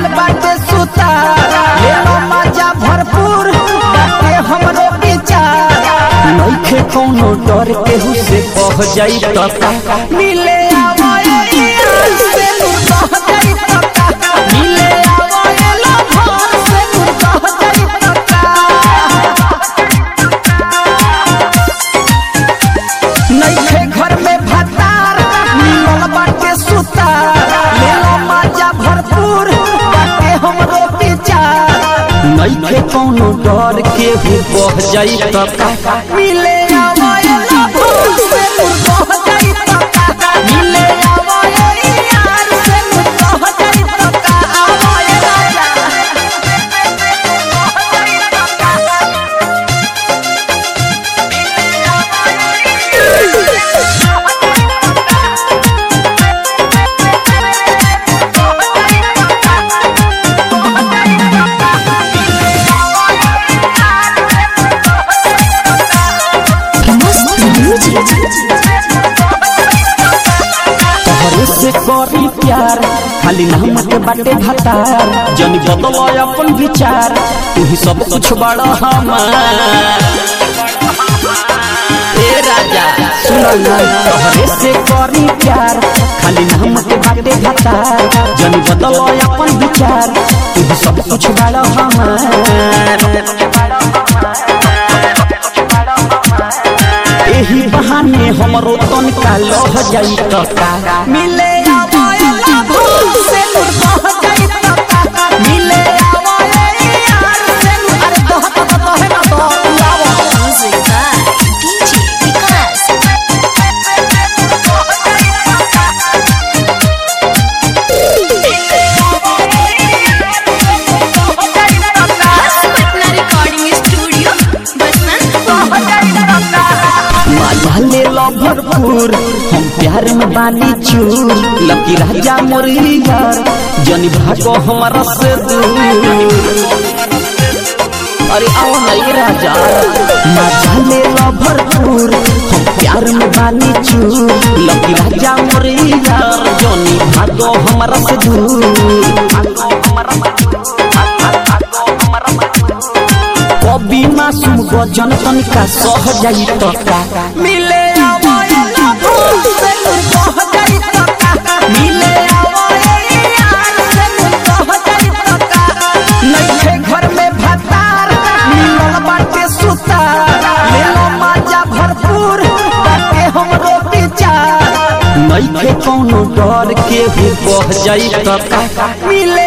लागल बाटे सुतार लेलो मजा भरपूर बाटे हमरो विचार नइखे कोनो डर केहू से कह जाई त का मिले आवए यार से तू कह जाई त का मिले आवए लो घर से तू कह जाई त का नइखे घर में भतार मिलल बाटे सुतार लेलो मजा भरपूर बाटे हमरो विचार नइखे कोनो डर के भी बह जाई त का मिले आवए लो भूल से तू कह जाई त का मिले आवए यार से तू कह जाई त का आवए राजा तोहरे से करी प्यार खाली नाम के बाटे भतार जन बदल अपन विचार तू ही सब कुछ बड़ा हमार ए राजा सुन तोहरे से करी प्यार खाली नाम के बाटे भतार जन बदल अपन विचार तू ही सब कुछ बड़ा हमार एही बहाने हमरो तनिका लह जाई त का मिले आवए भूल से तू कह जाई त का मिले आवए यार से अरे कह त कहे ना तो लावा Music by DJ Vikas. Patna Recording Studio, Basant. माला ले लो भरपूर हम प्यार में बानी चूर लकी राजा मोरी यार जनी भागो हमारा से दूर अरे आओ नहीं राजा मजा ले लो भरपूर हम प्यार में बानी चूर लकी राजा मोरी यार जनी भागो हमारा से दूर कभी मासूम गजन तनिका सह जाई त का मिले आवए ला भूल से तू कह जाई त का मिले आवए यार से तू कह जाई त का नइखे घर में भतार मिलल बाटे सुतार लेलो मजा भरपूर बाटे हमरो विचार नइखे कोनो डर के भी बह जाई त का मिले